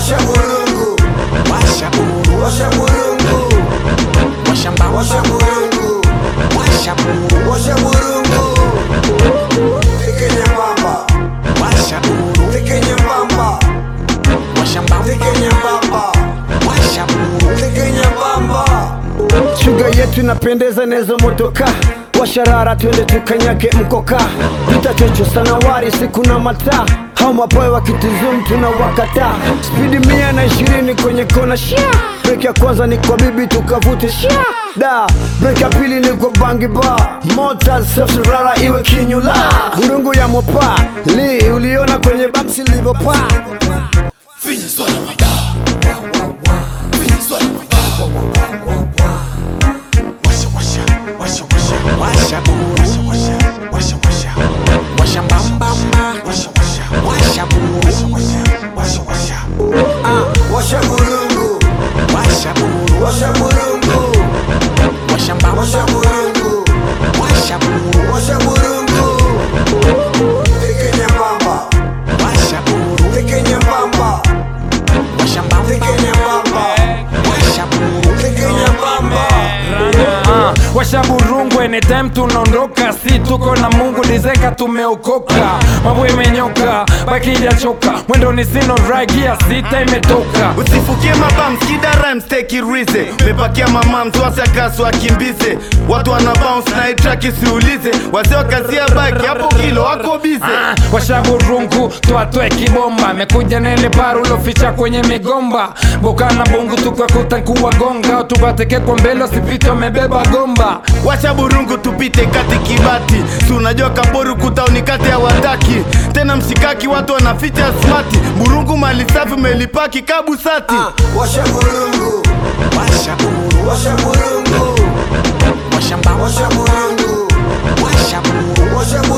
washa burungu, washa buru washa burungu, washa mbamba washa burungu, washa buru washa burungu. Teke nyembamba, washa buru teke nyembamba, washa mbamba teke nyembamba, washa buru teke nyembamba. Shuga yetu inapendeza nezo motoka washarara twende tukanyake mkoka vita chocho sana wari siku na mataa hao mapoe wakitizum tuna wakata spidi mia na ishirini kwenye kona shia breki ya kwanza ni kwa bibi tukavute shia da breki ya pili ni kwa bangi ba mota safirara iwe kinyula urungu ya mopa li uliona kwenye bamsi livopaa washa buru washa mbamba washa buru Washa burungu, washa buru washa burungu, washa mbamba washa burungu, washa buru washa burungu. Teke nyembamba, washa buru teke nyembamba, washa mbamba teke nyembamba, washa buru teke nyembamba. Ah, washa burungu anytime tunaondoka si tuko na mungu lizeka tumeokoka mambo imenyoka bakija choka mwendo ni sino ragia sita imetoka usifukie mabam skida rhymes take it easy umepakia mama mtwasi akasu akimbize watu wana bounce na itrack isiulize wazee wakazia baki hapo kilo wako bize Ah, washa burungu twatwe kibomba mekuja nele paru loficha kwenye migomba boka na bungu tukwakuta kuwagonga tupateke kwa mbele usipite umebeba gomba wacha burungu tupite kati kibati si unajua kaboru kutauni kati ya wataki tena mshikaki watu wanaficha smati burungu mali safi umelipaki kabusati Washa burungu, washa buru washa burungu, washa mbamba washa burungu, washa buru washa burungu.